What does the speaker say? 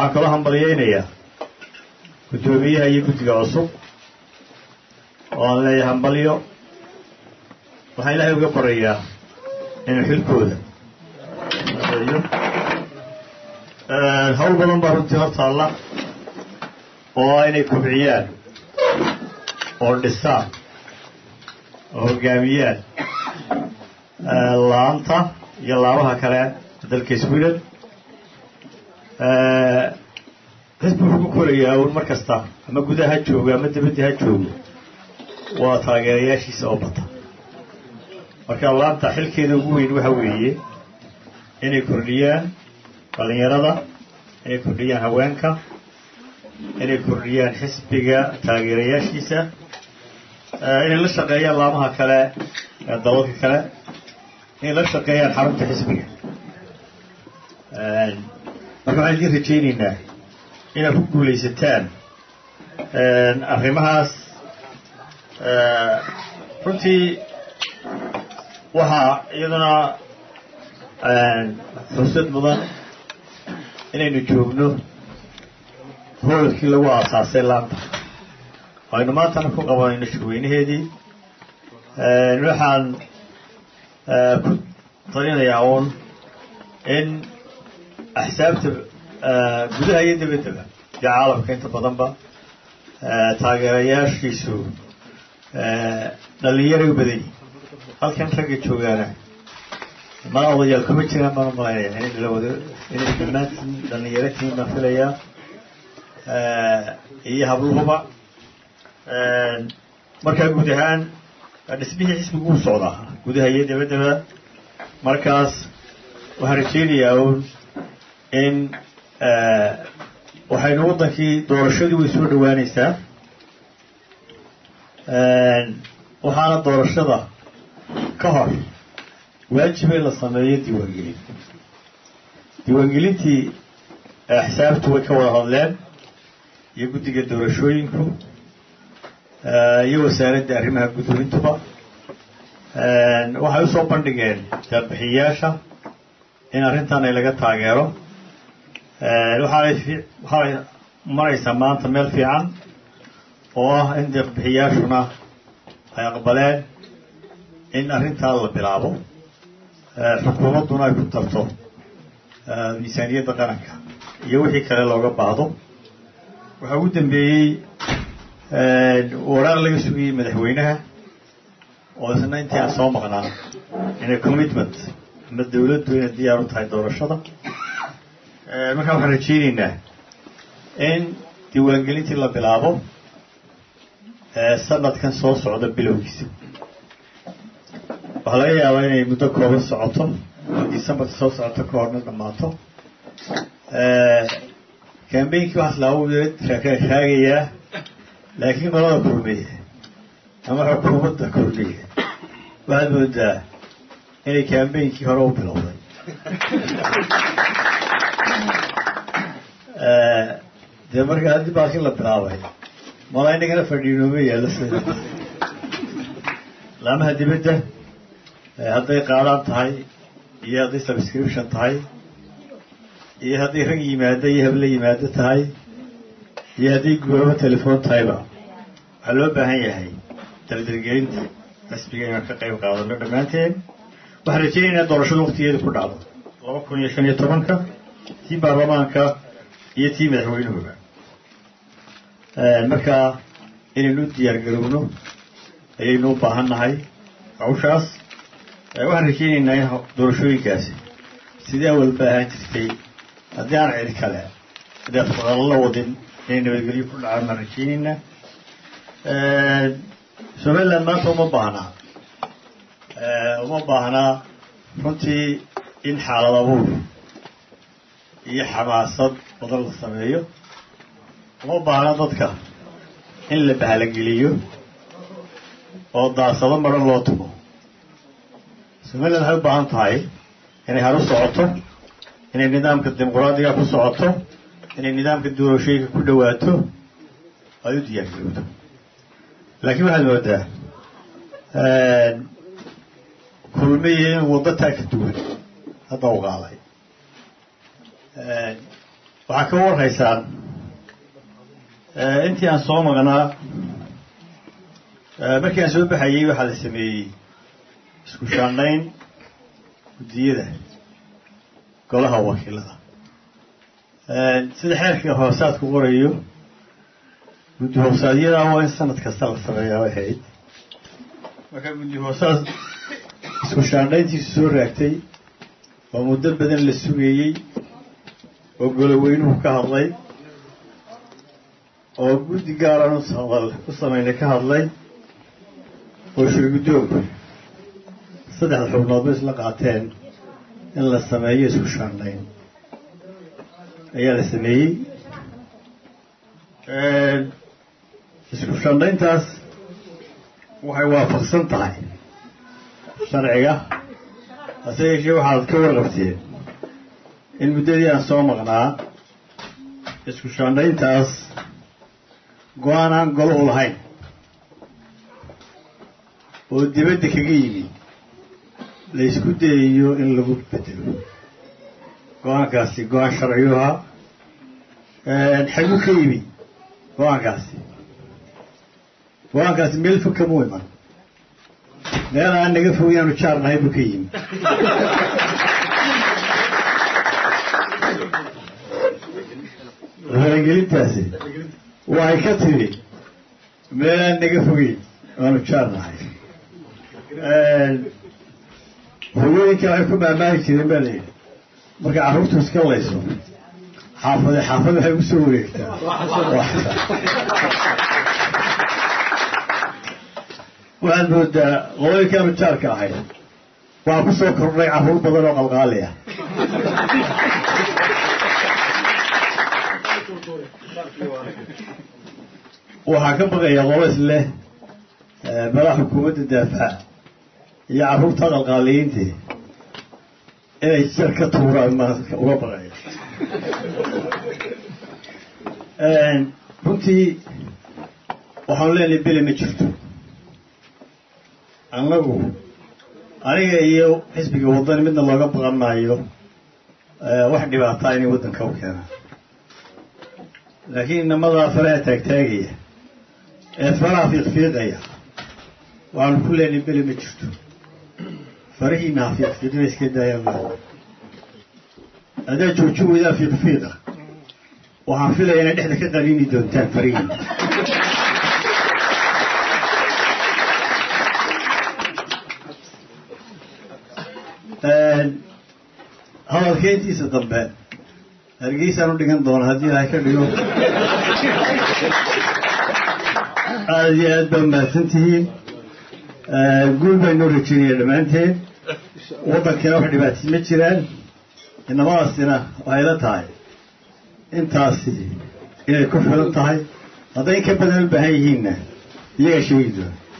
waxaan kaloo hambalyaynayaa guddoomiyaha iyo guddiga cusub oo aan leeyahay hambalyo waxaan ilaahay uga qorayaa inuu xilkooda adeeyo hawl badan baa runtii hor taalla oo inay kobciyaan oo dhisaan oo hoggaamiyaan laanta iyo laabaha kale dalka sweden xisbi wuxuu ku korayaa un mar kasta ama gudaha ha joogo ama dibadda ha joogo waa taageerayaashiisa oo bata marka laanta xilkeeda ugu weyn waxa weeye inay kordhiyaan dhallinyarada inay kordhiyaan haweenka inay kordhiyaan xisbiga taageerayaashiisa inay la shaqeeyaan laamaha kale dalalka kale inay la shaqeeyaan xarunta xisbiga marka waxaan idiin rajaynaynaa inaad ku guulaysataan arrimahaas runtii waxaa iyaduna fursad mudan inaynu joogno hoolkii lagu aasaasay laanta aynu maantana ku qabanayno shirweynaheedii waxaan ku talinayaa uun in axsaabta gudaha iyo dabaddaba iyo caalamka inta badanba taageerayaashiisu dhallinyaray u badan yihin halkan ragga joogaana mana odayaal kuma jiraan baan umalaynaya inay lawada inay dhammaantiin dhallinyaro tiin baan filayaa iyo habluhuba markaa guud ahaan dhismihii xisbigu u socdaa gudaha iyo dabaddaba markaas waxaan rajaynayaa un in waxaynu waddankii doorashadii way soo dhowaanaysaa waxaana doorashada ka hor waajib in la sameeyo diiwaangelin diiwaangelintii axsaabtu way ka wada hadleen iyo guddiga doorashooyinku iyo wasaaradda arrimaha gudoomintuba waxay usoo bandhigeen daabixiyayaasha in arrintan ay laga taageero waxaanay waxaanay maraysaa maanta meel fiican oo ah in deeqbixiyaashuna ay aqbaleen in arrintaa la bilaabo xukuumadduna ay ku tarto miisaaniyadda qaranka iyo wixii kale looga baahdo waxaa ugu dambeeyey waraaq laga sugayey madaxweynaha oo isna intii aan soo maqnaa inay commitment ama dawladdu inay diyaar u tahay doorashada markaa waxaan rajaynaynaa in diiwaangelintii la bilaabo sanadkan soo socda bilowgiisa waxaa laga yaabaa inay muddo kooban socoto oo decembarka soo socoto ka horna dhammaato kambeynkii waxaas laagu raagayaa laakiin qolada kulmiye ama xukuumadda kulmiye waxaad moodaa inay kambeynkii hore u bilowday dee markaa haddii baakin la bilaabay mala inagana fadhiinooma yaallo sida laamaha dibadda hadday qaadaan tahay iyo hadday subscription tahay iyo hadday rag yimaado iyo habla yimaado tahay iyo hadday guuramo telefoon tahayba waxaa loo baahan yahay dardargelinta xisbiga inaan ka qayb qaadano dhammaanteen waxaan rajaynaynaa doorashada waktigeeda ku dhacdo laba kun iyo shan iyo tobanka tii baarlamaanka iyo tii madaxweynuhuba markaa inaynu u diyaar garowno ayaynu u baahan nahay hawshaas waxaan rajaynaynaa in doorashooyinkaasi sidii awal baahan jirtay haddii aan cid kale hadee faqalo la wadin inay nabadgelyo ku dhacaan baan rajaynaynaa somaliland maanta uma baahnaa uma baahnaa runtii in xaalad abuur iyo xamaasad badan la sameeyo uma baahna dadka in la bahalageliyo oo daasado maran loo tumo somaliland waxay u baahan tahay inay haru socoto inay nidaamka dimuqraadiga ku socoto inay nidaamka doorashooyinka ku dhawaato ay u diyaargarowdo laakiin waxaad moodaa kulmiya in waddo taa ka duwan hadda u qaaday waxaa ka warhaysaan intii aan soo maqnaa markii aan soo baxayey waxaa la sameeyey isku shaandhayn guddiyada golaha wakiilada sida xeerka hoosaadku qorayo guddi hoosaadyada waa in sanad kasta la sameeyaa way ahayd markaa guddi hoosaad isku shaandhayntiisu soo raagtay oo muddo badan la sugayey oo goloweynuhu ka hadlay oo guddi gaaraan uhadal u samaynay ka hadlay oo shirguddoonku saddexda xubnoodba isla qaateen in la sameeyo isku shaandhayn ayaa la sameeyey isku shaandhayntaas waxay waafaqsan tahay sharciga hase yeeshee waxaad ka warqabteen in muddadii aan soo maqnaa isku shaandhayntaas go-aan aan golo u lahayn oo dibadda kaga yimi la isku dayayo in lagu bedelo go-aankaasi go-aan sharciyu ahaa xaguu ka yimi go-aankaasi go-aankaasi meel fog kamuu iman meel aan naga fog inaanu jaar nahay buu ka yimi faragelintaasi waxay ka timi meel aan naga fogeyn aanu jaar nahay hogooyinka waxay ku maamaari jireen baa layidhi markay carruurtu iska layso xaafade xaafad waxay u soo wareegtaa waxaad moodaa qolooyinka aanu jaarka ahayd waxaa ku soo kordhay carruur badan oo qalqaali ah waxaa ka baqaya qolos leh madax xukuumadda daafaca iyo carruurta qalqaaliyiintii inay jar ka tuuraan ma uga baqaya runtii waxaanu leenahay bele ma jirto annagu aniga iyo xisbiga waddani midna looga baqan maayo wax dhibaataa inay waddanka u keenaan laakiin inamadaa faraha taagtaagaya ee faraha fiiqfiiqaya waxaanu ku leenahay bele ma jirto farahiina ha fiiqfiiqina iska daayaan haddaad jooji weydaa fiiqfiiqa waxaan filaya inay dhexda ka qaniini doontaan farihiina hadalkeentiisa dambe hargeysaan u dhigan doona haddii ilahay ka dhigo aada iyo aad baa mahadsan tihiin guul baynoo rajeynaya dhammaanteen waddankiina wax dhibaatay ma jiraan inamadaasina waxay la tahay intaasi inay ku filan tahay hadday in ka badan u baahan yihiinna iyagaa sheegi doona